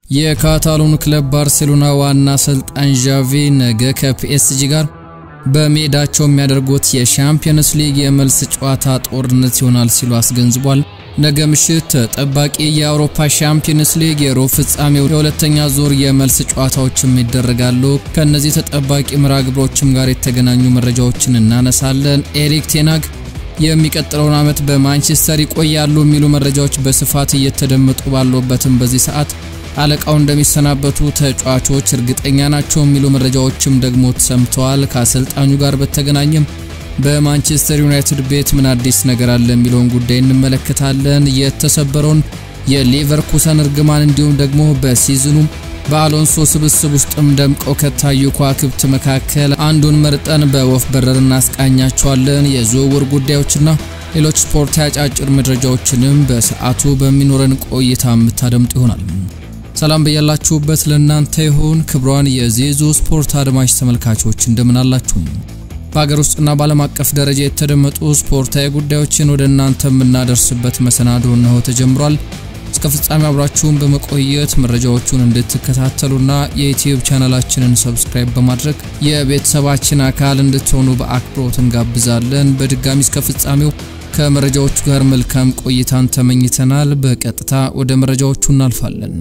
የካታሎኑ ክለብ ባርሴሎና ዋና አሰልጣኝ ዣቪ ነገ ከፒኤስጂ ጋር በሜዳቸው የሚያደርጉት የሻምፒየንስ ሊግ የመልስ ጨዋታ ጦርነት ይሆናል ሲሉ አስገንዝቧል። ነገ ምሽት ተጠባቂ የአውሮፓ ሻምፒየንስ ሊግ የሩብ ፍጻሜው የሁለተኛ ዙር የመልስ ጨዋታዎችም ይደረጋሉ። ከእነዚህ ተጠባቂ መርሃ ግብሮችም ጋር የተገናኙ መረጃዎችን እናነሳለን። ኤሪክ ቴናግ የሚቀጥለውን ዓመት በማንቸስተር ይቆያሉ የሚሉ መረጃዎች በስፋት እየተደመጡ ባሉበትም በዚህ ሰዓት አለቃው እንደሚሰናበቱ ተጫዋቾች እርግጠኛ ናቸው የሚሉ መረጃዎችም ደግሞ ተሰምተዋል። ከአሰልጣኙ ጋር በተገናኘም በማንቸስተር ዩናይትድ ቤት ምን አዲስ ነገር አለ የሚለውን ጉዳይ እንመለከታለን። የተሰበረውን የሌቨርኩሰን እርግማን እንዲሁም ደግሞ በሲዝኑ በአሎንሶ ስብስብ ውስጥም ደምቀው ከታዩ ከዋክብት መካከል አንዱን መርጠን በወፍ በረር እናስቃኛቸዋለን። የዝውውር ጉዳዮችና ሌሎች ስፖርታዊ አጫጭር መረጃዎችንም በሰዓቱ በሚኖረን ቆይታ የምታደምጡ ይሆናል። ሰላም በያላችሁበት ለእናንተ ይሁን። ክብሯን የዜዞ ስፖርት አድማጭ ተመልካቾች እንደምን አላችሁ? በሀገር ውስጥና በዓለም አቀፍ ደረጃ የተደመጡ ስፖርታዊ ጉዳዮችን ወደ እናንተ የምናደርስበት መሰናዶ እነሆ ተጀምሯል። እስከ ፍጻሜ አብራችሁን በመቆየት መረጃዎቹን እንድትከታተሉና የዩትዩብ ቻናላችንን ሰብስክራይብ በማድረግ የቤተሰባችን አካል እንድትሆኑ በአክብሮት እንጋብዛለን። በድጋሚ እስከ ፍጻሜው ከመረጃዎቹ ጋር መልካም ቆይታን ተመኝተናል። በቀጥታ ወደ መረጃዎቹ እናልፋለን።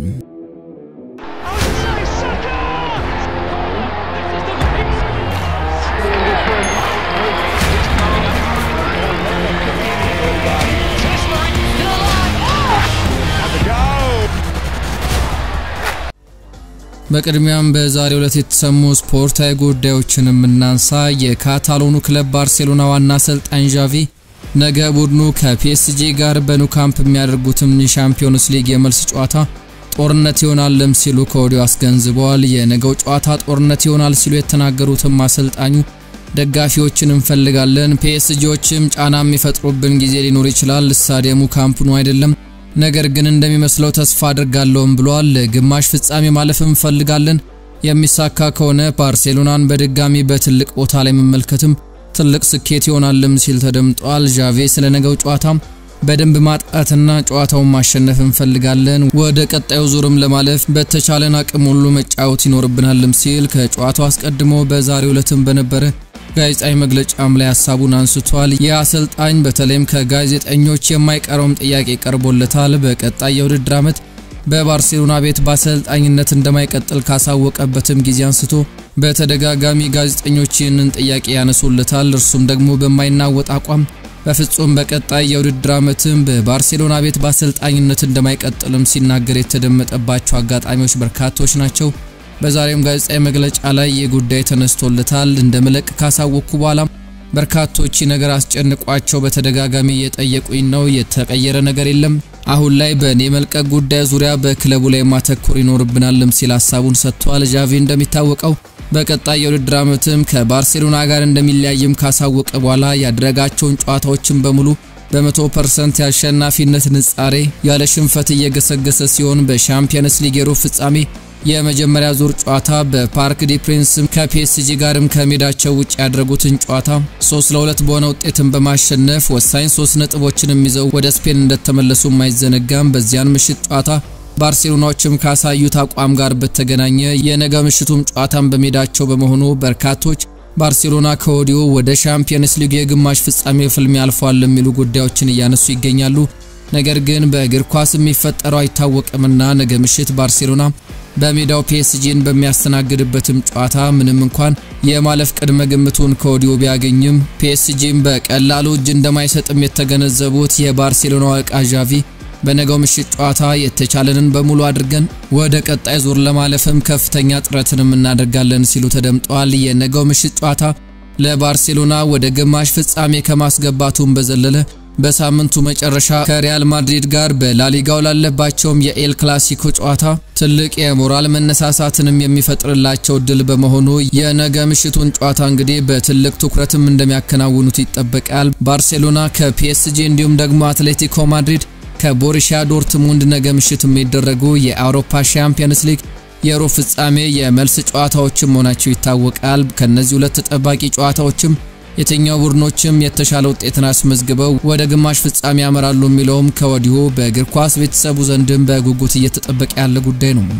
በቅድሚያም በዛሬው ዕለት የተሰሙ ስፖርታዊ ጉዳዮችን የምናንሳ። የካታሎኑ ክለብ ባርሴሎና ዋና አሰልጣኝ ዣቪ ነገ ቡድኑ ከፒኤስጂ ጋር በኑ ካምፕ የሚያደርጉትም የሻምፒዮንስ ሊግ የመልስ ጨዋታ ጦርነት ይሆናልም ሲሉ ከወዲሁ አስገንዝበዋል። የነገው ጨዋታ ጦርነት ይሆናል ሲሉ የተናገሩትም አሰልጣኙ ደጋፊዎችን እንፈልጋለን፣ ፒኤስጂዎችም ጫና የሚፈጥሩብን ጊዜ ሊኖር ይችላል። ስታዲየሙ ካምፕ ኑ አይደለም ነገር ግን እንደሚመስለው ተስፋ አድርጋለሁም ብሏል። ለግማሽ ፍጻሜ ማለፍ እንፈልጋለን። የሚሳካ ከሆነ ባርሴሎናን በድጋሚ በትልቅ ቦታ ላይ መመልከትም ትልቅ ስኬት ይሆናልም ሲል ተደምጧል። ዣቬ ስለ ነገው ጨዋታም በደንብ ማጥቃትና ጨዋታውን ማሸነፍ እንፈልጋለን፣ ወደ ቀጣዩ ዙርም ለማለፍ በተቻለን አቅም ሁሉ መጫወት ይኖርብናልም ሲል ከጨዋታው አስቀድሞ በዛሬው ዕለትም በነበረ ጋዜጣዊ መግለጫም ላይ ሀሳቡን አንስቷል። ይህ አሰልጣኝ በተለይም ከጋዜጠኞች የማይቀረውም ጥያቄ ቀርቦለታል። በቀጣይ የውድድር ዓመት በባርሴሎና ቤት በአሰልጣኝነት እንደማይቀጥል ካሳወቀበትም ጊዜ አንስቶ በተደጋጋሚ ጋዜጠኞች ይህንን ጥያቄ ያነሱለታል። እርሱም ደግሞ በማይናወጥ አቋም በፍጹም በቀጣይ የውድድር ዓመትም በባርሴሎና ቤት በአሰልጣኝነት እንደማይቀጥልም ሲናገር የተደመጠባቸው አጋጣሚዎች በርካቶች ናቸው። በዛሬም ጋዜጣዊ መግለጫ ላይ ይህ ጉዳይ ተነስቶለታል። እንደ መለቅ ካሳወቅኩ በኋላ በርካቶች ነገር አስጨንቋቸው በተደጋጋሚ እየጠየቁኝ ነው። የተቀየረ ነገር የለም። አሁን ላይ በእኔ መልቀቅ ጉዳይ ዙሪያ በክለቡ ላይ ማተኮር ይኖርብናልም ሲል ሀሳቡን ሰጥቷል። ዣቪ እንደሚታወቀው በቀጣይ የውድድር ዓመትም ከባርሴሎና ጋር እንደሚለያይም ካሳወቀ በኋላ ያደረጋቸውን ጨዋታዎችን በሙሉ በመቶ ፐርሰንት የአሸናፊነት ንጻሬ ያለ ሽንፈት እየገሰገሰ ሲሆን በሻምፒየንስ ሊግ የሩብ ፍጻሜ የመጀመሪያ ዙር ጨዋታ በፓርክ ዲ ፕሪንስ ከፒኤስጂ ጋርም ከሜዳቸው ውጭ ያደረጉትን ጨዋታ 3 ለ2 በሆነ ውጤትን በማሸነፍ ወሳኝ ሶስት ነጥቦችንም ይዘው ወደ ስፔን እንደተመለሱ አይዘነጋም። በዚያን ምሽት ጨዋታ ባርሴሎናዎችም ካሳዩት አቋም ጋር በተገናኘ የነገ ምሽቱም ጨዋታን በሜዳቸው በመሆኑ በርካቶች ባርሴሎና ከወዲሁ ወደ ሻምፒየንስ ሊግ የግማሽ ፍጻሜ ፍልሚያ አልፏል የሚሉ ጉዳዮችን እያነሱ ይገኛሉ። ነገር ግን በእግር ኳስ የሚፈጠረው አይታወቅምና ነገ ምሽት ባርሴሎና በሜዳው ፒኤስጂን በሚያስተናግድበትም ጨዋታ ምንም እንኳን የማለፍ ቅድመ ግምቱን ከወዲሁ ቢያገኝም ፒኤስጂን በቀላሉ እጅ እንደማይሰጥም የተገነዘቡት የባርሴሎና አለቃ ዣቪ በነገው ምሽት ጨዋታ የተቻለንን በሙሉ አድርገን ወደ ቀጣይ ዙር ለማለፍም ከፍተኛ ጥረትንም እናደርጋለን ሲሉ ተደምጠዋል። የነገው ምሽት ጨዋታ ለባርሴሎና ወደ ግማሽ ፍጻሜ ከማስገባቱም በዘለለ በሳምንቱ መጨረሻ ከሪያል ማድሪድ ጋር በላሊጋው ላለባቸውም የኤል ክላሲኮ ጨዋታ ትልቅ የሞራል መነሳሳትንም የሚፈጥርላቸው ድል በመሆኑ የነገ ምሽቱን ጨዋታ እንግዲህ በትልቅ ትኩረትም እንደሚያከናውኑት ይጠበቃል። ባርሴሎና ከፒኤስጂ እንዲሁም ደግሞ አትሌቲኮ ማድሪድ ከቦሩሲያ ዶርትሙንድ ነገ ምሽት የሚደረጉ የአውሮፓ ሻምፒየንስ ሊግ የሩብ ፍጻሜ የመልስ ጨዋታዎችም መሆናቸው ይታወቃል። ከነዚህ ሁለት ተጠባቂ ጨዋታዎችም የትኛው ቡድኖችም የተሻለ ውጤትን አስመዝግበው ወደ ግማሽ ፍጻሜ ያመራሉ የሚለውም ከወዲሁ በእግር ኳስ ቤተሰቡ ዘንድም በጉጉት እየተጠበቀ ያለ ጉዳይ ነው።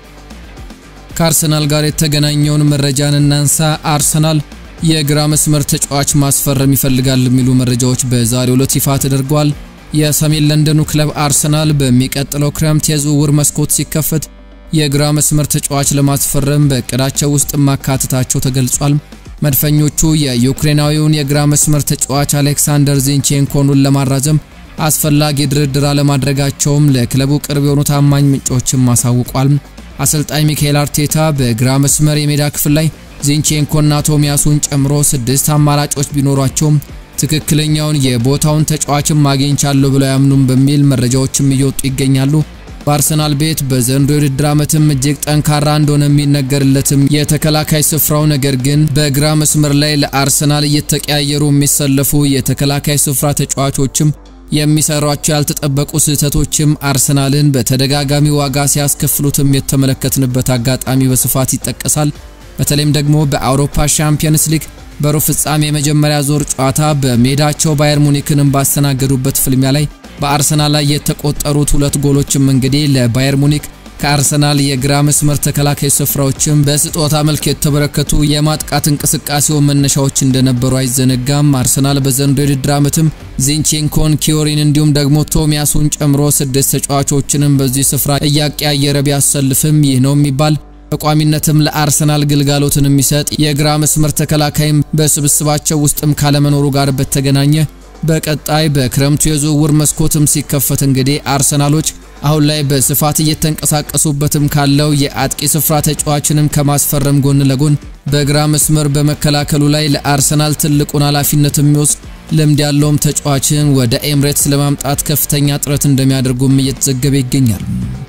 ከአርሰናል ጋር የተገናኘውን መረጃን እናንሳ። አርሰናል የግራ መስመር ተጫዋች ማስፈረም ይፈልጋል የሚሉ መረጃዎች በዛሬው ዕለት ይፋ ተደርጓል። የሰሜን ለንደኑ ክለብ አርሰናል በሚቀጥለው ክረምት የዝውውር መስኮት ሲከፈት የግራ መስመር ተጫዋች ለማስፈረም በእቅዳቸው ውስጥ ማካተታቸው ተገልጿል። መድፈኞቹ የዩክሬናዊውን የግራ መስመር ተጫዋች አሌክሳንደር ዚንቼንኮኑን ለማራዘም አስፈላጊ ድርድር አለማድረጋቸውም ለክለቡ ቅርብ የሆኑ ታማኝ ምንጮችም አሳውቋል። አሰልጣኝ ሚካኤል አርቴታ በግራ መስመር የሜዳ ክፍል ላይ ዚንቼንኮና ቶሚያሱን ጨምሮ ስድስት አማራጮች ቢኖሯቸውም ትክክለኛውን የቦታውን ተጫዋችም አግኝቻለሁ ብለው ያምኑም በሚል መረጃዎችም እየወጡ ይገኛሉ። በአርሰናል ቤት በዘንድሮው የውድድር ዓመትም እጅግ ጠንካራ እንደሆነ የሚነገርለትም የተከላካይ ስፍራው ነገር ግን በግራ መስመር ላይ ለአርሰናል እየተቀያየሩ የሚሰለፉ የተከላካይ ስፍራ ተጫዋቾችም የሚሰሯቸው ያልተጠበቁ ስህተቶችም አርሰናልን በተደጋጋሚ ዋጋ ሲያስከፍሉትም የተመለከትንበት አጋጣሚ በስፋት ይጠቀሳል። በተለይም ደግሞ በአውሮፓ ሻምፒየንስ ሊግ በሩብ ፍጻሜ የመጀመሪያ ዞር ጨዋታ በሜዳቸው ባየር ሙኒክንም ባስተናገዱበት ፍልሚያ ላይ በአርሰናል ላይ የተቆጠሩት ሁለት ጎሎችም እንግዲህ ለባየር ሙኒክ ከአርሰናል የግራ መስመር ተከላካይ ስፍራዎችም በስጦታ መልክ የተበረከቱ የማጥቃት እንቅስቃሴው መነሻዎች እንደነበሩ አይዘነጋም። አርሰናል በዘንድሮው የውድድር ዓመትም ዚንቼንኮን፣ ኪዮሪን እንዲሁም ደግሞ ቶሚያሱን ጨምሮ ስድስት ተጫዋቾችንም በዚህ ስፍራ እያቀያየረ ቢያሰልፍም ይህ ነው የሚባል በቋሚነትም ለአርሰናል ግልጋሎትን የሚሰጥ የግራ መስመር ተከላካይም በስብስባቸው ውስጥም ካለመኖሩ ጋር በተገናኘ በቀጣይ በክረምቱ የዝውውር መስኮትም ሲከፈት እንግዲህ አርሰናሎች አሁን ላይ በስፋት እየተንቀሳቀሱበትም ካለው የአጥቂ ስፍራ ተጫዋችንም ከማስፈረም ጎን ለጎን በግራ መስመር በመከላከሉ ላይ ለአርሰናል ትልቁን ኃላፊነት የሚወስድ ልምድ ያለውም ተጫዋችን ወደ ኤምሬትስ ለማምጣት ከፍተኛ ጥረት እንደሚያደርጉም እየተዘገበ ይገኛል።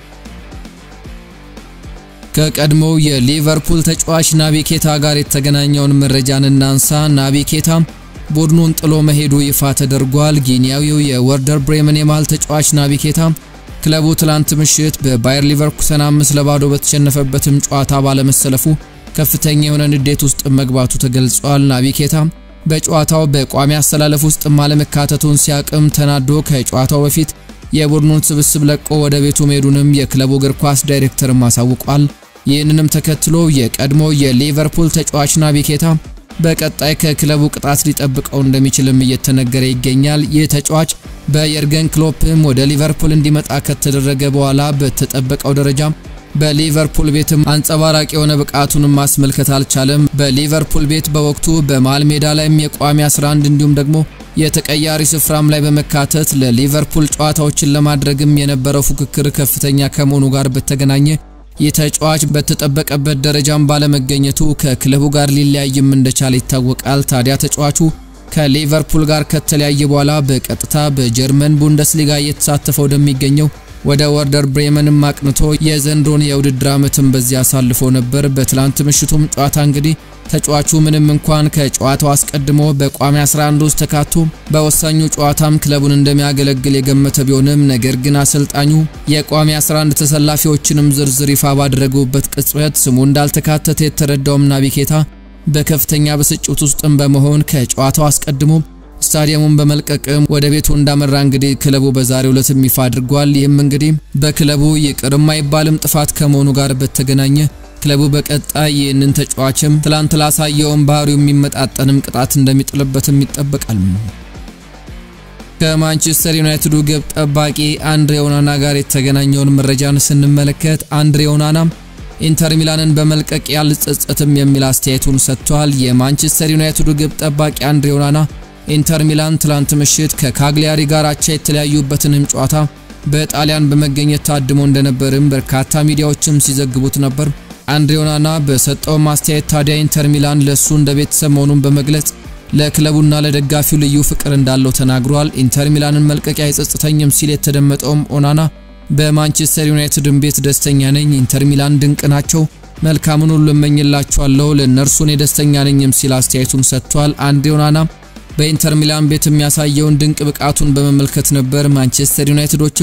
ከቀድሞው የሊቨርፑል ተጫዋች ናቢ ኬታ ጋር የተገናኘውን መረጃን እናንሳ። ናቢ ኬታ ቡድኑን ጥሎ መሄዱ ይፋ ተደርጓል። ጊኒያዊው የወርደር ብሬመን የመሃል ተጫዋች ናቢ ኬታ ክለቡ ትላንት ምሽት በባየር ሊቨርኩሰን አምስት ለባዶ በተሸነፈበትም ጨዋታ ባለመሰለፉ ከፍተኛ የሆነ ንዴት ውስጥ መግባቱ ተገልጿል። ናቢ ኬታ በጨዋታው በቋሚ አሰላለፍ ውስጥ አለመካተቱን ሲያቅም ተናዶ ከጨዋታው በፊት የቡድኑን ስብስብ ለቆ ወደ ቤቱ መሄዱንም የክለቡ እግር ኳስ ዳይሬክተርም አሳውቋል። ይህንንም ተከትሎ የቀድሞ የሊቨርፑል ተጫዋች ናቢ ኬታ በቀጣይ ከክለቡ ቅጣት ሊጠብቀው እንደሚችልም እየተነገረ ይገኛል። ይህ ተጫዋች በየርገን ክሎፕም ወደ ሊቨርፑል እንዲመጣ ከተደረገ በኋላ በተጠበቀው ደረጃ በሊቨርፑል ቤትም አንጸባራቂ የሆነ ብቃቱንም ማስመልከት አልቻለም። በሊቨርፑል ቤት በወቅቱ በመሃል ሜዳ ላይም የቋሚ 11 እንዲሁም ደግሞ የተቀያሪ ስፍራም ላይ በመካተት ለሊቨርፑል ጨዋታዎችን ለማድረግም የነበረው ፉክክር ከፍተኛ ከመሆኑ ጋር በተገናኘ ይህ ተጫዋች በተጠበቀበት ደረጃም ባለመገኘቱ ከክለቡ ጋር ሊለያይም እንደቻለ ይታወቃል። ታዲያ ተጫዋቹ ከሊቨርፑል ጋር ከተለያየ በኋላ በቀጥታ በጀርመን ቡንደስሊጋ እየተሳተፈ ወደሚገኘው ወደ ወርደር ብሬመንም አቅንቶ የዘንድሮን የውድድር ዓመትን በዚያ አሳልፎ ነበር። በትላንት ምሽቱም ጨዋታ እንግዲህ ተጫዋቹ ምንም እንኳን ከጨዋታው አስቀድሞ በቋሚ 11 ውስጥ ተካቶ በወሳኙ ጨዋታም ክለቡን እንደሚያገለግል የገመተ ቢሆንም ነገር ግን አሰልጣኙ የቋሚ 11 ተሰላፊዎችንም ዝርዝር ይፋ ባደረጉበት ቅጽበት ስሙ እንዳልተካተተ የተረዳውም ናቢ ኬታ በከፍተኛ ብስጭት ውስጥም በመሆን ከጨዋታው አስቀድሞ ስታዲየሙን በመልቀቅም ወደ ቤቱ እንዳመራ እንግዲህ ክለቡ በዛሬው ዕለትም ይፋ አድርጓል። ይህም እንግዲህ በክለቡ ይቅር የማይባልም ጥፋት ከመሆኑ ጋር በተገናኘ ክለቡ በቀጣይ ይህንን ተጫዋችም ትላንት ላሳየውን ባህሪው የሚመጣጠንም ቅጣት እንደሚጥልበትም ይጠበቃል። ከማንቸስተር ዩናይትዱ ግብ ጠባቂ አንድሬ ኦናና ጋር የተገናኘውን መረጃን ስንመለከት አንድሬ ኦናና ኢንተር ሚላንን በመልቀቅ ያልጸጸትም የሚል አስተያየቱን ሰጥቷል። የማንቸስተር ዩናይትዱ ግብ ጠባቂ አንድሬ ኦናና ኢንተር ሚላን ትላንት ምሽት ከካግሊያሪ ጋር አቻ የተለያዩበትንም ጨዋታ በጣሊያን በመገኘት ታድሞ እንደነበርም በርካታ ሚዲያዎችም ሲዘግቡት ነበር። አንድሬ ኦናና በሰጠው ማስተያየት ታዲያ ኢንተር ሚላን ለሱ እንደ ቤተሰብ መሆኑን በመግለጽ ለክለቡና ለደጋፊው ልዩ ፍቅር እንዳለው ተናግሯል። ኢንተር ሚላንን መልቀቂያ አይጸጽተኝም ሲል የተደመጠውም ኦናና በማንቸስተር ዩናይትድን ቤት ደስተኛ ነኝ፣ ኢንተር ሚላን ድንቅ ናቸው፣ መልካምን ሁሉ እመኝላቸዋለሁ፣ ለእነርሱ እኔ ደስተኛ ነኝም ሲል አስተያየቱን ሰጥቷል። አንድሬ ኦናና በኢንተር ሚላን ቤት የሚያሳየውን ድንቅ ብቃቱን በመመልከት ነበር ማንቸስተር ዩናይትዶችም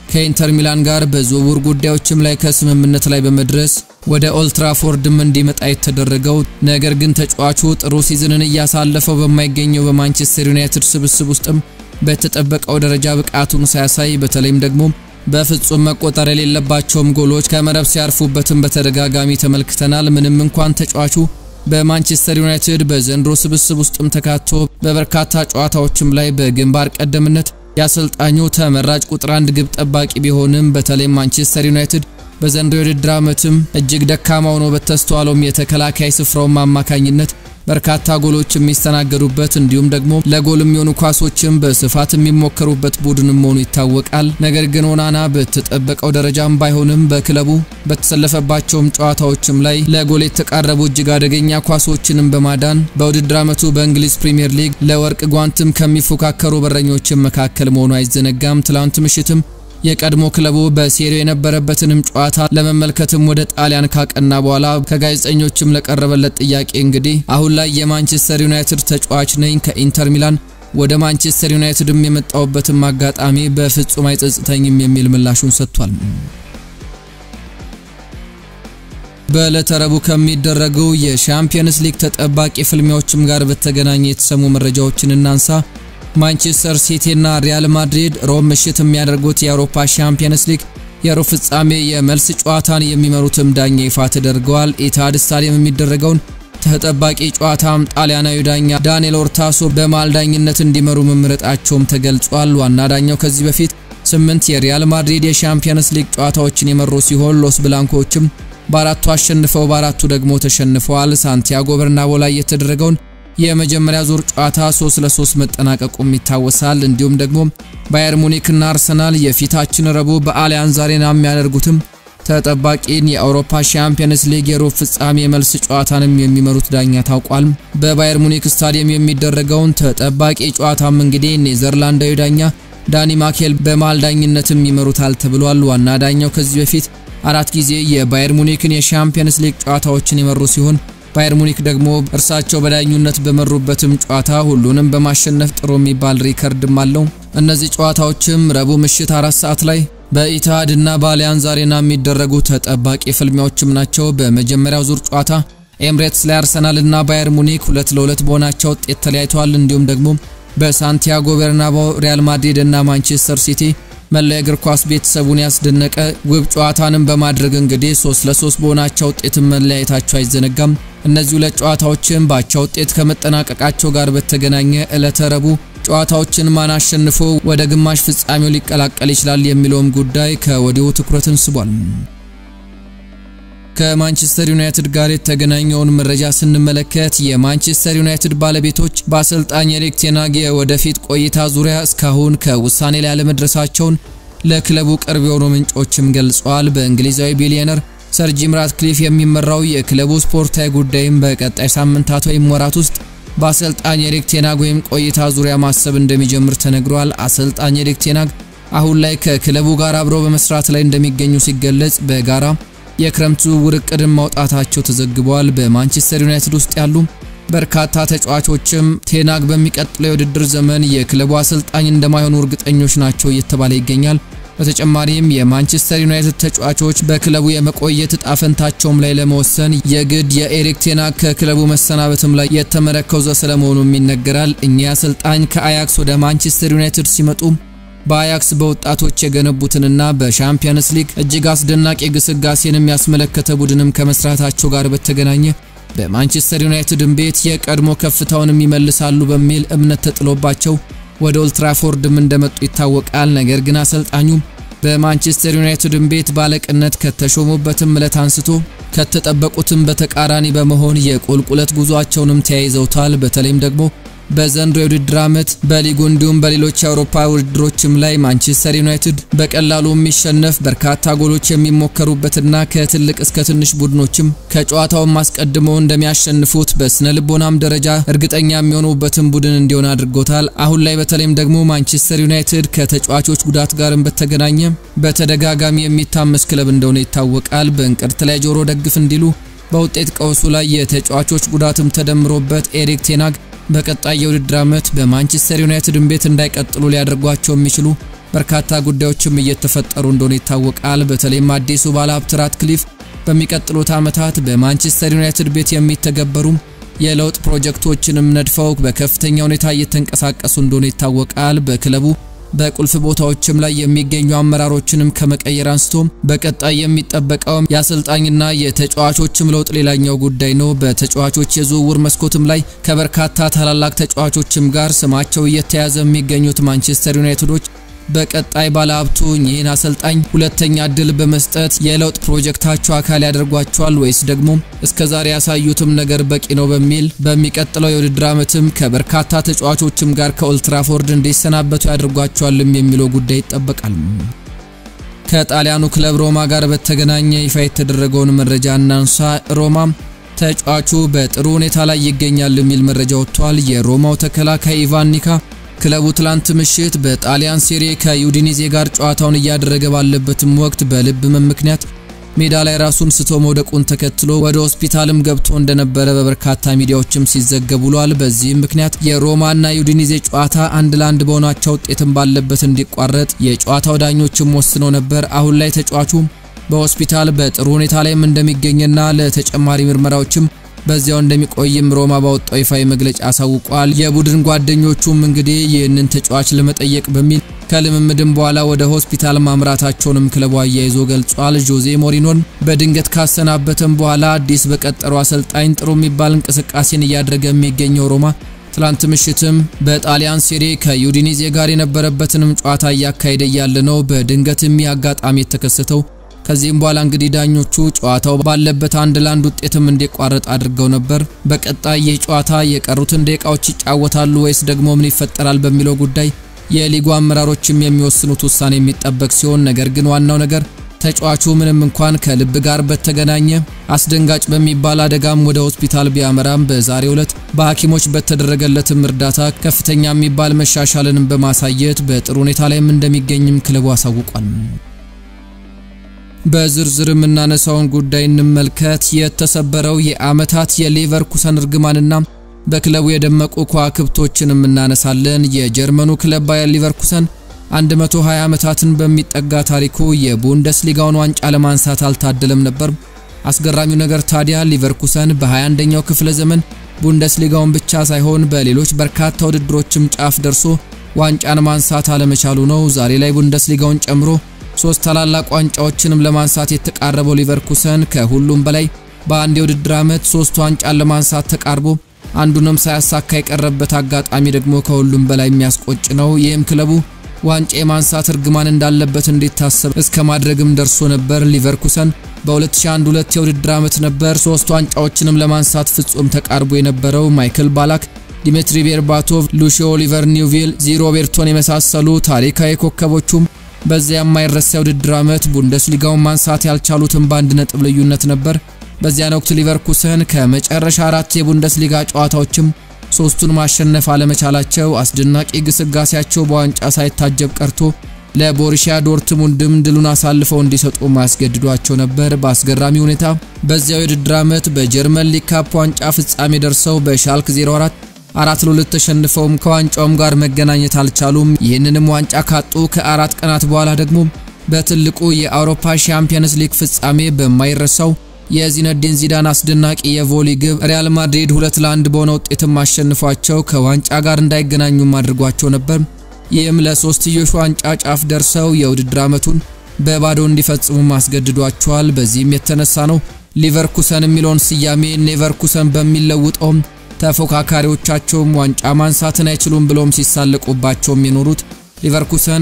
ከኢንተር ሚላን ጋር በዝውውር ጉዳዮችም ላይ ከስምምነት ላይ በመድረስ ወደ ኦልትራፎርድም እንዲመጣ የተደረገው ነገር ግን ተጫዋቹ ጥሩ ሲዝንን እያሳለፈው በማይገኘው በማንቸስተር ዩናይትድ ስብስብ ውስጥም በተጠበቀው ደረጃ ብቃቱን ሳያሳይ በተለይም ደግሞ በፍጹም መቆጠር የሌለባቸውም ጎሎች ከመረብ ሲያርፉበትም በተደጋጋሚ ተመልክተናል። ምንም እንኳን ተጫዋቹ በማንቸስተር ዩናይትድ በዘንድሮ ስብስብ ውስጥም ተካቶ በበርካታ ጨዋታዎችም ላይ በግንባር ቀደምነት የአሰልጣኙ ተመራጭ ቁጥር አንድ ግብ ጠባቂ ቢሆንም በተለይም ማንቸስተር ዩናይትድ በዘንድሮ የውድድር ዓመትም እጅግ ደካማ ሆኖ በተስተዋለውም የተከላካይ ስፍራውም አማካኝነት በርካታ ጎሎች የሚስተናገዱበት እንዲሁም ደግሞ ለጎል የሚሆኑ ኳሶችም በስፋት የሚሞከሩበት ቡድንም መሆኑ ይታወቃል። ነገር ግን ኦናና በተጠበቀው ደረጃም ባይሆንም በክለቡ በተሰለፈባቸውም ጨዋታዎችም ላይ ለጎል የተቃረቡ እጅግ አደገኛ ኳሶችንም በማዳን በውድድር ዓመቱ በእንግሊዝ ፕሪምየር ሊግ ለወርቅ ጓንትም ከሚፎካከሩ በረኞችም መካከል መሆኑ አይዘነጋም። ትላንት ምሽትም የቀድሞ ክለቡ በሴሪው የነበረበትንም ጨዋታ ለመመልከትም ወደ ጣሊያን ካቀና በኋላ ከጋዜጠኞችም ለቀረበለት ጥያቄ እንግዲህ አሁን ላይ የማንቸስተር ዩናይትድ ተጫዋች ነኝ፣ ከኢንተር ሚላን ወደ ማንቸስተር ዩናይትድም የመጣውበትም አጋጣሚ በፍጹም አይጸጽተኝም የሚል ምላሹን ሰጥቷል። በዕለተ ረቡዕ ከሚደረጉ የሻምፒየንስ ሊግ ተጠባቂ ፍልሚያዎችም ጋር በተገናኘ የተሰሙ መረጃዎችን እናንሳ። ማንቸስተር ሲቲ እና ሪያል ማድሪድ ሮብ ምሽት የሚያደርጉት የአውሮፓ ሻምፒየንስ ሊግ የሩብ ፍጻሜ የመልስ ጨዋታን የሚመሩትም ዳኛ ይፋ ተደርገዋል። ኢታድ ስታዲየም የሚደረገውን ተጠባቂ ጨዋታም ጣሊያናዊ ዳኛ ዳንኤል ኦርታሶ በመሃል ዳኝነት እንዲመሩ መምረጣቸውም ተገልጿል። ዋና ዳኛው ከዚህ በፊት ስምንት የሪያል ማድሪድ የሻምፒየንስ ሊግ ጨዋታዎችን የመሩ ሲሆን ሎስ ብላንኮችም በአራቱ አሸንፈው በአራቱ ደግሞ ተሸንፈዋል። ሳንቲያጎ በርናቦ ላይ የተደረገውን የመጀመሪያ ዙር ጨዋታ 3 ለ3 መጠናቀቁም ይታወሳል። እንዲሁም ደግሞ ባየር ሙኒክና አርሰናል የፊታችን ረቡዕ በአሊያንዝ አሬና የሚያደርጉትም ተጠባቂን የአውሮፓ ሻምፒየንስ ሊግ የሩብ ፍጻሜ መልስ ጨዋታንም የሚመሩት ዳኛ ታውቋል። በባየር ሙኒክ ስታዲየም የሚደረገውን ተጠባቂ ጨዋታም እንግዲህ ኔዘርላንዳዊ ዳኛ ዳኒ ማኬል በመሃል ዳኝነትም ይመሩታል ተብሏል። ዋና ዳኛው ከዚህ በፊት አራት ጊዜ የባየር ሙኒክን የሻምፒየንስ ሊግ ጨዋታዎችን የመሩ ሲሆን ባየር ሙኒክ ደግሞ እርሳቸው በዳኙነት በመሩበትም ጨዋታ ሁሉንም በማሸነፍ ጥሩ የሚባል ሪከርድም አለው። እነዚህ ጨዋታዎችም ረቡዕ ምሽት አራት ሰዓት ላይ በኢትሃድ እና በአሊያንዝ አሬና የሚደረጉ ተጠባቂ ፍልሚያዎችም ናቸው። በመጀመሪያው ዙር ጨዋታ ኤምሬትስ ላይ አርሰናል እና ባየር ሙኒክ ሁለት ለሁለት በሆናቸው ውጤት ተለያይተዋል። እንዲሁም ደግሞ በሳንቲያጎ ቤርናባው ሪያል ማድሪድ እና ማንቸስተር ሲቲ መላ የእግር ኳስ ቤተሰቡን ያስደነቀ ውብ ጨዋታንም በማድረግ እንግዲህ 3 ለ3 በሆናቸው ውጤትም መለያየታቸው አይዘነጋም። እነዚህ ሁለት ጨዋታዎችን በአቻ ውጤት ከመጠናቀቃቸው ጋር በተገናኘ ዕለተ ረቡዕ ጨዋታዎችን ማን አሸንፎ ወደ ግማሽ ፍጻሜው ሊቀላቀል ይችላል የሚለውም ጉዳይ ከወዲሁ ትኩረትን ስቧል። ከማንቸስተር ዩናይትድ ጋር የተገናኘውን መረጃ ስንመለከት የማንቸስተር ዩናይትድ ባለቤቶች በአሰልጣኝ ኤሪክ ቴን ሃግ የወደፊት ቆይታ ዙሪያ እስካሁን ከውሳኔ ላይ አለመድረሳቸውን ለክለቡ ቅርብ የሆኑ ምንጮችም ገልጸዋል። በእንግሊዛዊ ቢሊዮነር ሰር ጂም ራትክሊፍ የሚመራው የክለቡ ስፖርታዊ ጉዳይም በቀጣይ ሳምንታት ወይም ወራት ውስጥ በአሰልጣኝ ኤሪክ ቴን ሃግ ወይም ቆይታ ዙሪያ ማሰብ እንደሚጀምር ተነግሯል። አሰልጣኝ ኤሪክ ቴን ሃግ አሁን ላይ ከክለቡ ጋር አብረው በመስራት ላይ እንደሚገኙ ሲገለጽ በጋራ የክረምት ዝውውር እቅድን ማውጣታቸው ተዘግበዋል። በማንቸስተር ዩናይትድ ውስጥ ያሉ በርካታ ተጫዋቾችም ቴን ሃግ በሚቀጥለው የውድድር ዘመን የክለቡ አሰልጣኝ እንደማይሆኑ እርግጠኞች ናቸው እየተባለ ይገኛል። በተጨማሪም የማንቸስተር ዩናይትድ ተጫዋቾች በክለቡ የመቆየት እጣ ፈንታቸውም ላይ ለመወሰን የግድ የኤሪክ ቴን ሃግ ከክለቡ መሰናበትም ላይ የተመረኮዘ ስለመሆኑም ይነገራል። እኚህ አሰልጣኝ ከአያክስ ወደ ማንቸስተር ዩናይትድ ሲመጡ በአያክስ በወጣቶች የገነቡትንና በሻምፒየንስ ሊግ እጅግ አስደናቂ ግስጋሴንም ያስመለከተ ቡድንም ከመስራታቸው ጋር በተገናኘ በማንቸስተር ዩናይትድን ቤት የቀድሞ ከፍታውንም ይመልሳሉ በሚል እምነት ተጥሎባቸው ወደ ኦልትራፎርድም እንደመጡ ይታወቃል። ነገር ግን አሰልጣኙ በማንቸስተር ዩናይትድን ቤት ባለቅነት ከተሾሙበትም ዕለት አንስቶ ከተጠበቁትም በተቃራኒ በመሆን የቁልቁለት ጉዟቸውንም ተያይዘውታል። በተለይም ደግሞ በዘንድሮ የውድድር ዓመት በሊጉ እንዲሁም በሌሎች የአውሮፓ ውድድሮችም ላይ ማንቸስተር ዩናይትድ በቀላሉ የሚሸነፍ በርካታ ጎሎች የሚሞከሩበትና ከትልቅ እስከ ትንሽ ቡድኖችም ከጨዋታውም አስቀድመው እንደሚያሸንፉት በስነ ልቦናም ደረጃ እርግጠኛ የሚሆኑበትን ቡድን እንዲሆን አድርጎታል። አሁን ላይ በተለይም ደግሞ ማንቸስተር ዩናይትድ ከተጫዋቾች ጉዳት ጋርም በተገናኘ በተደጋጋሚ የሚታመስ ክለብ እንደሆነ ይታወቃል። በእንቅርት ላይ ጆሮ ደግፍ እንዲሉ በውጤት ቀውሱ ላይ የተጫዋቾች ጉዳትም ተደምሮበት ኤሪክ ቴን ሃግ በቀጣይ የውድድር ዓመት በማንቸስተር ዩናይትድን ቤት እንዳይቀጥሉ ሊያደርጓቸው የሚችሉ በርካታ ጉዳዮችም እየተፈጠሩ እንደሆነ ይታወቃል። በተለይም አዲሱ ባለሀብት ራትክሊፍ በሚቀጥሉት ዓመታት በማንቸስተር ዩናይትድ ቤት የሚተገበሩ የለውጥ ፕሮጀክቶችንም ነድፈው በከፍተኛ ሁኔታ እየተንቀሳቀሱ እንደሆነ ይታወቃል። በክለቡ በቁልፍ ቦታዎችም ላይ የሚገኙ አመራሮችንም ከመቀየር አንስቶ በቀጣይ የሚጠበቀው የአሰልጣኝና የተጫዋቾችም ለውጥ ሌላኛው ጉዳይ ነው። በተጫዋቾች የዝውውር መስኮትም ላይ ከበርካታ ታላላቅ ተጫዋቾችም ጋር ስማቸው እየተያዘ የሚገኙት ማንቸስተር ዩናይትዶች በቀጣይ ባለሀብቱ ይህን አሰልጣኝ ሁለተኛ እድል በመስጠት የለውጥ ፕሮጀክታቸው አካል ያደርጓቸዋል ወይስ ደግሞ እስከዛሬ ያሳዩትም ነገር በቂ ነው በሚል በሚቀጥለው የውድድር ዓመትም ከበርካታ ተጫዋቾችም ጋር ከኦልትራፎርድ እንዲሰናበቱ ያደርጓቸዋልም የሚለው ጉዳይ ይጠበቃል። ከጣሊያኑ ክለብ ሮማ ጋር በተገናኘ ይፋ የተደረገውን መረጃ እናንሳ። ሮማ ተጫዋቹ በጥሩ ሁኔታ ላይ ይገኛል የሚል መረጃ ወጥቷል። የሮማው ተከላካይ ኢቫን ኒካ ክለቡ ትላንት ምሽት በጣሊያን ሴሪ ከዩዲኒዜ ጋር ጨዋታውን እያደረገ ባለበትም ወቅት በልብ ህመም ምክንያት ሜዳ ላይ ራሱን ስቶ መውደቁን ተከትሎ ወደ ሆስፒታልም ገብቶ እንደነበረ በበርካታ ሚዲያዎችም ሲዘገቡ ውሏል። በዚህም ምክንያት የሮማና ዩዲኒዜ ጨዋታ አንድ ለአንድ በሆናቸው ውጤትም ባለበት እንዲቋረጥ የጨዋታው ዳኞችም ወስነው ነበር። አሁን ላይ ተጫዋቹ በሆስፒታል በጥሩ ሁኔታ ላይም እንደሚገኝና ለተጨማሪ ምርመራዎችም በዚያው እንደሚቆይም ሮማ ባወጣው ይፋዊ መግለጫ አሳውቋል። የቡድን ጓደኞቹም እንግዲህ ይህንን ተጫዋች ለመጠየቅ በሚል ከልምምድም በኋላ ወደ ሆስፒታል ማምራታቸውንም ክለቡ አያይዞ ገልጿል። ጆዜ ሞሪኖን በድንገት ካሰናበተም በኋላ አዲስ በቀጠሩ አሰልጣኝ ጥሩ የሚባል እንቅስቃሴን እያደረገ የሚገኘው ሮማ ትላንት ምሽትም በጣሊያን ሴሪ ከዩዲኒዜ ጋር የነበረበትንም ጨዋታ እያካሄደ እያለ ነው በድንገትም አጋጣሚ የተከሰተው። ከዚህም በኋላ እንግዲህ ዳኞቹ ጨዋታው ባለበት አንድ ለአንድ ውጤትም እንዲቋረጥ አድርገው ነበር። በቀጣይ ይህ ጨዋታ የቀሩትን ደቂቃዎች ይጫወታሉ ወይስ ደግሞ ምን ይፈጠራል በሚለው ጉዳይ የሊጉ አመራሮችም የሚወስኑት ውሳኔ የሚጠበቅ ሲሆን ነገር ግን ዋናው ነገር ተጫዋቹ ምንም እንኳን ከልብ ጋር በተገናኘ አስደንጋጭ በሚባል አደጋም ወደ ሆስፒታል ቢያመራም በዛሬው ዕለት በሐኪሞች በተደረገለትም እርዳታ ከፍተኛ የሚባል መሻሻልንም በማሳየት በጥሩ ሁኔታ ላይም እንደሚገኝም ክለቡ አሳውቋል። በዝርዝር የምናነሳውን ጉዳይ እንመልከት። የተሰበረው የዓመታት የሌቨርኩሰን እርግማንና በክለቡ የደመቁ ከዋክብቶችን እናነሳለን። የጀርመኑ ክለብ ባየር ሊቨርኩሰን 120 ዓመታትን በሚጠጋ ታሪኩ የቡንደስሊጋውን ዋንጫ ለማንሳት አልታደለም ነበር። አስገራሚው ነገር ታዲያ ሊቨርኩሰን በ21ኛው ክፍለ ዘመን ቡንደስሊጋውን ብቻ ሳይሆን በሌሎች በርካታ ውድድሮችም ጫፍ ደርሶ ዋንጫን ማንሳት አለመቻሉ ነው። ዛሬ ላይ ቡንደስሊጋውን ጨምሮ ሶስት ታላላቅ ዋንጫዎችንም ለማንሳት የተቃረበው ሊቨርኩሰን ከሁሉም በላይ በአንድ የውድድር ዓመት ሶስት ዋንጫን ለማንሳት ተቃርቦ አንዱንም ሳያሳካ የቀረበት አጋጣሚ ደግሞ ከሁሉም በላይ የሚያስቆጭ ነው። ይህም ክለቡ ዋንጫ የማንሳት እርግማን እንዳለበት እንዲታሰብ እስከ ማድረግም ደርሶ ነበር። ሊቨርኩሰን በ2001 የውድድር ዓመት ነበር ሶስት ዋንጫዎችንም ለማንሳት ፍጹም ተቃርቦ የነበረው። ማይክል ባላክ፣ ዲሚትሪ ቤርባቶቭ፣ ሉሺዮ ኦሊቨር ኒውቪል፣ ዚ ሮቤርቶን የመሳሰሉ ታሪካዊ ኮከቦቹም በዚያ የማይረሳ የውድድር ዓመት ቡንደስሊጋውን ማንሳት ያልቻሉትን በአንድ ነጥብ ልዩነት ነበር። በዚያን ወቅት ሊቨርኩሰን ከመጨረሻ አራት የቡንደስሊጋ ጨዋታዎችም ሶስቱን ማሸነፍ አለመቻላቸው አስደናቂ ግስጋሴያቸው በዋንጫ ሳይታጀብ ቀርቶ ለቦሩሲያ ዶርትሙንድም ድሉን አሳልፈው እንዲሰጡ ማያስገድዷቸው ነበር። በአስገራሚ ሁኔታ በዚያው የውድድር ዓመት በጀርመን ሊግ ካፕ ዋንጫ ፍጻሜ ደርሰው በሻልክ 04 አራት ለሁለት ተሸንፈውም ከዋንጫውም ጋር መገናኘት አልቻሉም። ይህንንም ዋንጫ ካጡ ከአራት ቀናት በኋላ ደግሞ በትልቁ የአውሮፓ ሻምፒየንስ ሊግ ፍጻሜ በማይረሳው የዚነዲን ዚዳን አስደናቂ የቮሊ ግብ ሪያል ማድሪድ ሁለት ለአንድ በሆነ ውጤትም አሸንፏቸው ከዋንጫ ጋር እንዳይገናኙም አድርጓቸው ነበር። ይህም ለሶስትዮሽ ዋንጫ ጫፍ ደርሰው የውድድር ዓመቱን በባዶ እንዲፈጽሙ አስገድዷቸዋል። በዚህም የተነሳ ነው ሊቨርኩሰን የሚለውን ስያሜ ኔቨርኩሰን በሚለውጠውም ተፎካካሪዎቻቸውም ዋንጫ ማንሳትን አይችሉም ብሎም ሲሳለቁባቸውም የኖሩት ሊቨርኩሰን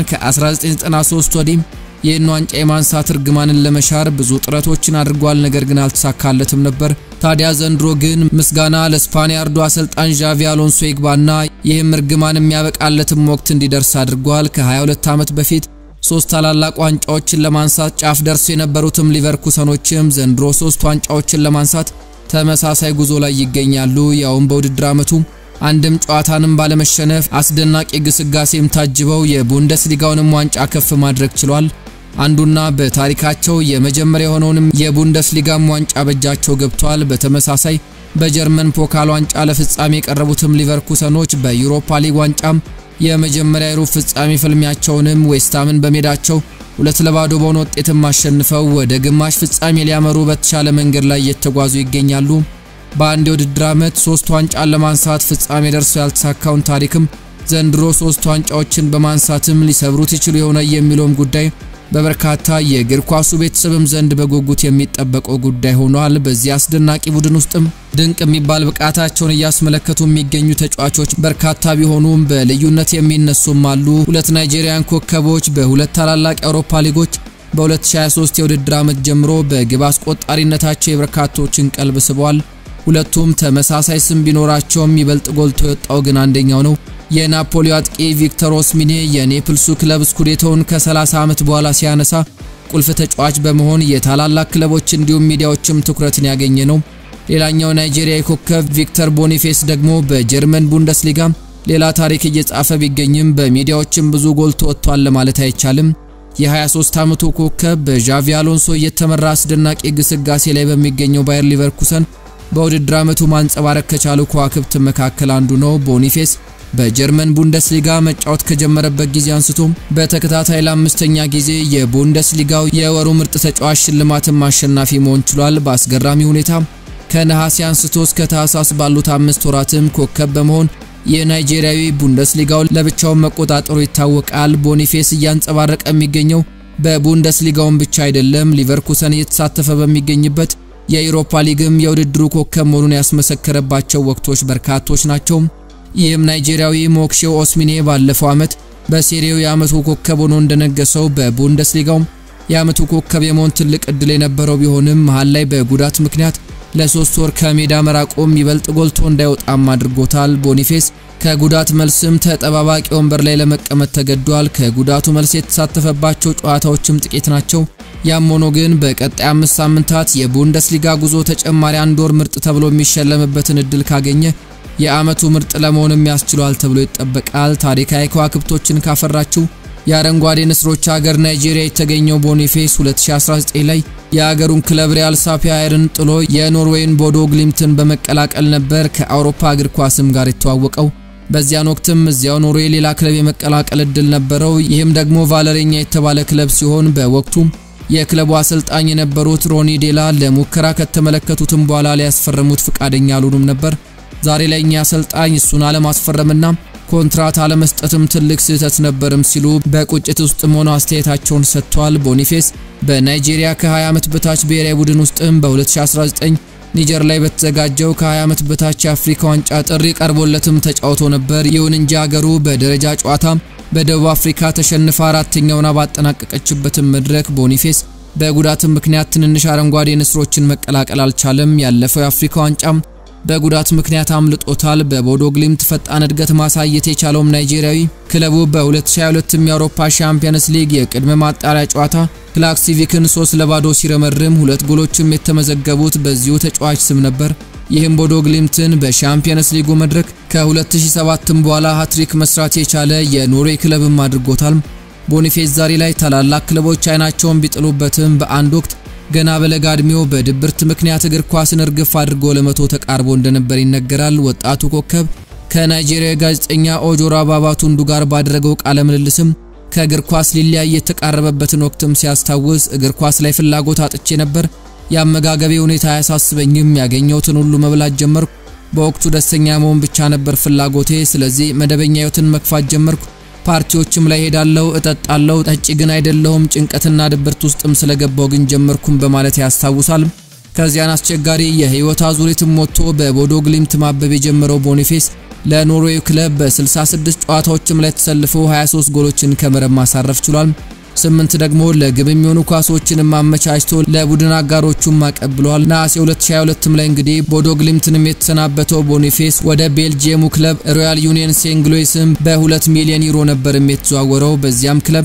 ከ1993 ወዲህ ይህን ዋንጫ የማንሳት እርግማንን ለመሻር ብዙ ጥረቶችን አድርጓል። ነገር ግን አልተሳካለትም ነበር። ታዲያ ዘንድሮ ግን ምስጋና ለስፓኒያርዱ አሰልጣኝ ዣቪ አሎንሶ ይግባና ይህም እርግማን የሚያበቃለትም ወቅት እንዲደርስ አድርጓል። ከ22 ዓመት በፊት ሶስት ታላላቅ ዋንጫዎችን ለማንሳት ጫፍ ደርሶ የነበሩትም ሊቨርኩሰኖችም ዘንድሮ ሶስት ዋንጫዎችን ለማንሳት ተመሳሳይ ጉዞ ላይ ይገኛሉ። ያውም በውድድር ዓመቱ አንድም ጨዋታንም ባለመሸነፍ አስደናቂ ግስጋሴም ታጅበው የቡንደስሊጋውንም ዋንጫ ከፍ ማድረግ ችሏል። አንዱና በታሪካቸው የመጀመሪያ የሆነውንም የቡንደስሊጋም ዋንጫ በእጃቸው ገብቷል። በተመሳሳይ በጀርመን ፖካል ዋንጫ ለፍጻሜ የቀረቡትም ሊቨርኩሰኖች በዩሮፓ ሊግ ዋንጫም የመጀመሪያ የሩብ ፍጻሜ ፍልሚያቸውንም ዌስትሃምን በሜዳቸው ሁለት ለባዶ በሆነ ውጤትም አሸንፈው ወደ ግማሽ ፍጻሜ ሊያመሩ በተሻለ መንገድ ላይ እየተጓዙ ይገኛሉ። በአንድ የውድድር ዓመት ሶስት ዋንጫን ለማንሳት ፍጻሜ ደርሰው ያልተሳካውን ታሪክም ዘንድሮ ሶስት ዋንጫዎችን በማንሳትም ሊሰብሩት ይችሉ የሆነ የሚለውም ጉዳይ በበርካታ የእግር ኳሱ ቤተሰብም ዘንድ በጉጉት የሚጠበቀው ጉዳይ ሆኗል። በዚህ አስደናቂ ቡድን ውስጥም ድንቅ የሚባል ብቃታቸውን እያስመለከቱ የሚገኙ ተጫዋቾች በርካታ ቢሆኑም በልዩነት የሚነሱም አሉ። ሁለት ናይጄሪያን ኮከቦች በሁለት ታላላቅ የአውሮፓ ሊጎች በ2023 የውድድር ዓመት ጀምሮ በግብ አስቆጣሪነታቸው የበርካቶችን ቀልብ ስበዋል። ሁለቱም ተመሳሳይ ስም ቢኖራቸውም ይበልጥ ጎልቶ የወጣው ግን አንደኛው ነው። የናፖሊ አጥቂ ቪክተር ኦስሚኔ የኔፕልሱ ክለብ ስኩዴቶውን ከ30 ዓመት በኋላ ሲያነሳ ቁልፍ ተጫዋች በመሆን የታላላቅ ክለቦች እንዲሁም ሚዲያዎችም ትኩረትን ያገኘ ነው። ሌላኛው ናይጄሪያዊ ኮከብ ቪክተር ቦኒፌስ ደግሞ በጀርመን ቡንደስሊጋ ሌላ ታሪክ እየጻፈ ቢገኝም በሚዲያዎችም ብዙ ጎልቶ ወጥቷል ለማለት አይቻልም። የ23 ዓመቱ ኮከብ በዣቪ አሎንሶ እየተመራ አስደናቂ ግስጋሴ ላይ በሚገኘው ባየር ሊቨርኩሰን በውድድር ዓመቱ ማንጸባረቅ ከቻሉ ከዋክብት መካከል አንዱ ነው። ቦኒፌስ በጀርመን ቡንደስሊጋ መጫወት ከጀመረበት ጊዜ አንስቶ በተከታታይ ለአምስተኛ ጊዜ የቡንደስሊጋው የወሩ ምርጥ ተጫዋች ሽልማትን አሸናፊ መሆን ችሏል። በአስገራሚ ሁኔታ ከነሐሴ አንስቶ እስከ ታህሳስ ባሉት አምስት ወራትም ኮከብ በመሆን የናይጄሪያዊ ቡንደስሊጋው ለብቻውን መቆጣጠሩ ይታወቃል። ቦኒፌስ እያንጸባረቀ የሚገኘው በቡንደስሊጋውን ብቻ አይደለም። ሊቨርኩሰን እየተሳተፈ በሚገኝበት የዩሮፓ ሊግም የውድድሩ ኮከብ መሆኑን ያስመሰከረባቸው ወቅቶች በርካቶች ናቸው። ይህም ናይጄሪያዊ ሞክሼው ኦስሚኔ ባለፈው ዓመት በሴሪው የዓመቱ ኮከብ ሆኖ እንደነገሰው በቡንደስሊጋውም የዓመቱ ኮከብ የመሆን ትልቅ እድል የነበረው ቢሆንም መሃል ላይ በጉዳት ምክንያት ለሶስት ወር ከሜዳ መራቆም ይበልጥ ጎልቶ እንዳይወጣም አድርጎታል። ቦኒፌስ ከጉዳት መልስም ተጠባባቂ ወንበር ላይ ለመቀመጥ ተገዷል። ከጉዳቱ መልስ የተሳተፈባቸው ጨዋታዎችም ጥቂት ናቸው። ያም ሆኖ ግን በቀጣይ አምስት ሳምንታት የቡንደስሊጋ ጉዞ ተጨማሪ አንድ ወር ምርጥ ተብሎ የሚሸለምበትን እድል ካገኘ የዓመቱ ምርጥ ለመሆንም ያስችሏል ተብሎ ይጠበቃል። ታሪካዊ ከዋክብቶችን ካፈራችው የአረንጓዴ ንስሮች ሀገር ናይጄሪያ የተገኘው ቦኒፌስ 2019 ላይ የሀገሩን ክለብ ሪያል ሳፒያየርን ጥሎ የኖርዌይን ቦዶ ግሊምትን በመቀላቀል ነበር ከአውሮፓ እግር ኳስም ጋር የተዋወቀው። በዚያን ወቅትም እዚያው ኖርዌይ ሌላ ክለብ የመቀላቀል እድል ነበረው። ይህም ደግሞ ቫለሬኛ የተባለ ክለብ ሲሆን በወቅቱ የክለቡ አሰልጣኝ የነበሩት ሮኒ ዴላ ለሙከራ ከተመለከቱትም በኋላ ሊያስፈርሙት ፍቃደኛ አልሆኑም ነበር። ዛሬ ላይ እኛ አሰልጣኝ እሱን አለማስፈረምና ኮንትራት አለመስጠትም ትልቅ ስህተት ነበርም ሲሉ በቁጭት ውስጥም ሆነው አስተያየታቸውን ሰጥቷል። ቦኒፌስ በናይጄሪያ ከ20 ዓመት በታች ብሔራዊ ቡድን ውስጥም በ2019 ኒጀር ላይ በተዘጋጀው ከ20 ዓመት በታች የአፍሪካ ዋንጫ ጥሪ ቀርቦለትም ተጫውቶ ነበር። ይሁን እንጂ ሀገሩ በደረጃ ጨዋታ በደቡብ አፍሪካ ተሸንፋ አራተኛውን ባጠናቀቀችበትም መድረክ ቦኒፌስ በጉዳትም ምክንያት ትንንሽ አረንጓዴ ንስሮችን መቀላቀል አልቻለም። ያለፈው የአፍሪካ ዋንጫም በጉዳት ምክንያት አምልጦታል። በቦዶ ግሊምት ፈጣን እድገት ማሳየት የቻለውም ናይጄሪያዊ ክለቡ በ2022 የአውሮፓ ሻምፒየንስ ሊግ የቅድመ ማጣሪያ ጨዋታ ክላክሲቪክን 3 ለባዶ ሲረመርም ሁለት ጎሎችም የተመዘገቡት በዚሁ ተጫዋች ስም ነበር። ይህም ቦዶ ግሊምትን በሻምፒየንስ ሊጉ መድረክ ከ2007 በኋላ ሃትሪክ መስራት የቻለ የኖርዌይ ክለብም አድርጎታል። ቦኒፌስ ዛሬ ላይ ታላላቅ ክለቦች አይናቸውን ቢጥሉበትም በአንድ ወቅት ገና በለጋ ዕድሜው በድብርት ምክንያት እግር ኳስን እርግፍ አድርጎ ለመቶ ተቃርቦ እንደነበር ይነገራል። ወጣቱ ኮከብ ከናይጄሪያ ጋዜጠኛ ኦጆራ ባባቱንዱ ጋር ባደረገው ቃለ ምልልስም ከእግር ኳስ ሊለያይ የተቃረበበትን ወቅትም ሲያስታውስ እግር ኳስ ላይ ፍላጎት አጥቼ ነበር። የአመጋገቤ ሁኔታ አያሳስበኝም። ያገኘሁትን ሁሉ መብላት ጀመርኩ። በወቅቱ ደስተኛ መሆን ብቻ ነበር ፍላጎቴ። ስለዚህ መደበኛ ሕይወትን መግፋት ጀመርኩ። ፓርቲዎችም ላይ ሄዳለው፣ እጠጣለው። ጠጪ ግን አይደለሁም። ጭንቀትና ድብርት ውስጥም ስለገባው ግን ጀመርኩም በማለት ያስታውሳል። ከዚያን አስቸጋሪ የህይወት አዙሪትም ወጥቶ በቦዶ ግሊምት ማበብ የጀመረው ቦኒፌስ ለኖርዌይ ክለብ በ66 ጨዋታዎችም ላይ ተሰልፎ 23 ጎሎችን ከመረብ ማሳረፍ ችሏል። ስምንት ደግሞ ለግብ የሚሆኑ ኳሶችንም አመቻችቶ ለቡድን አጋሮቹም አቀብሏል። ነሐሴ 2022 ላይ እንግዲህ ቦዶ ግሊምትንም የተሰናበተው ቦኒፌስ ወደ ቤልጂየሙ ክለብ ሮያል ዩኒየን ሴንት ሉዊስም በ2 ሚሊዮን ዩሮ ነበርም የተዘዋወረው። በዚያም ክለብ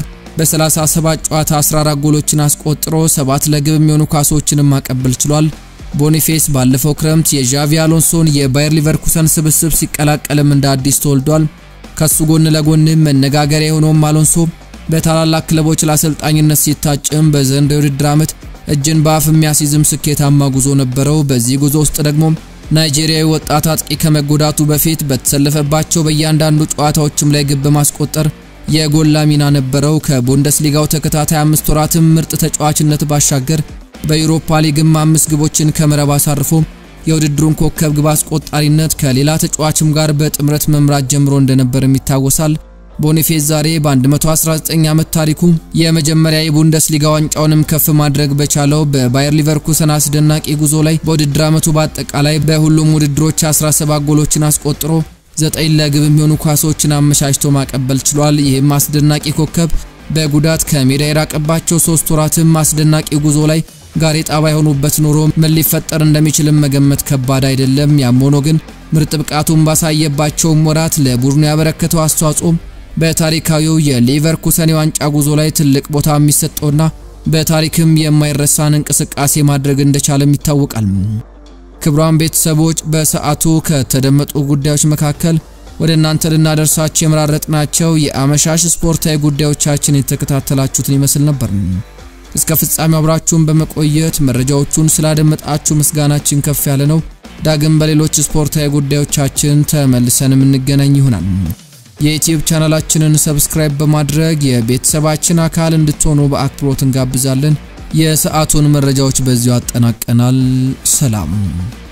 በ37 ጨዋታ 14 ጎሎችን አስቆጥሮ ሰባት ለግብ የሚሆኑ ኳሶችንም ማቀበል ችሏል። ቦኒፌስ ባለፈው ክረምት የዣቪ አሎንሶን የባየር ሊቨርኩሰን ስብስብ ሲቀላቀልም እንደ አዲስ ተወልዷል። ከሱ ጎን ለጎንም መነጋገሪያ የሆነውም አሎንሶ በታላላቅ ክለቦች ለአሰልጣኝነት ሲታጭም በዘንድሮው የውድድር ዓመት እጅን በአፍ የሚያስይዝም ስኬታማ ጉዞ ነበረው። በዚህ ጉዞ ውስጥ ደግሞ ናይጄሪያዊ ወጣት አጥቂ ከመጎዳቱ በፊት በተሰለፈባቸው በእያንዳንዱ ጨዋታዎችም ላይ ግብ በማስቆጠር የጎላ ሚና ነበረው። ከቡንደስሊጋው ተከታታይ አምስት ወራትም ምርጥ ተጫዋችነት ባሻገር በዩሮፓ ሊግም አምስት ግቦችን ከመረብ አሳርፎ የውድድሩን ኮከብ ግብ አስቆጣሪነት ከሌላ ተጫዋችም ጋር በጥምረት መምራት ጀምሮ እንደነበርም ይታወሳል። ቦኒፌዝ ዛሬ በ119 ዓመት ታሪኩ የመጀመሪያ የቡንደስሊጋ ዋንጫውንም ከፍ ማድረግ በቻለው በባየር ሊቨርኩሰን አስደናቂ ጉዞ ላይ በውድድር ዓመቱ በአጠቃላይ በሁሉም ውድድሮች 17 ጎሎችን አስቆጥሮ ዘጠኝ ለግብ የሚሆኑ ኳሶችን አመቻችቶ ማቀበል ችሏል። ይህም አስደናቂ ኮከብ በጉዳት ከሜዳ የራቀባቸው ሶስት ወራትም አስደናቂ ጉዞ ላይ ጋሬጣ ባይሆኑበት ኖሮ ምን ሊፈጠር እንደሚችልም መገመት ከባድ አይደለም። ያም ሆኖ ግን ምርጥ ብቃቱን ባሳየባቸውም ወራት ለቡድኑ ያበረከተው አስተዋጽኦ በታሪካዊው የሊቨርኩሰን የዋንጫ ጉዞ ላይ ትልቅ ቦታ የሚሰጠውና በታሪክም የማይረሳን እንቅስቃሴ ማድረግ እንደቻለም ይታወቃል። ክቡራን ቤተሰቦች በሰዓቱ ከተደመጡ ጉዳዮች መካከል ወደ እናንተ ልናደርሳቸው የመራረጥናቸው የአመሻሽ ስፖርታዊ ጉዳዮቻችን የተከታተላችሁትን ይመስል ነበር። እስከ ፍጻሜው አብራችሁን በመቆየት መረጃዎቹን ስላደመጣችሁ ምስጋናችን ከፍ ያለ ነው። ዳግም በሌሎች ስፖርታዊ ጉዳዮቻችን ተመልሰን የምንገናኝ ይሆናል። የዩቲዩብ ቻናላችንን ሰብስክራይብ በማድረግ የቤተሰባችን አካል እንድትሆኑ በአክብሮት እንጋብዛለን። የሰዓቱን መረጃዎች በዚሁ አጠናቀናል። ሰላም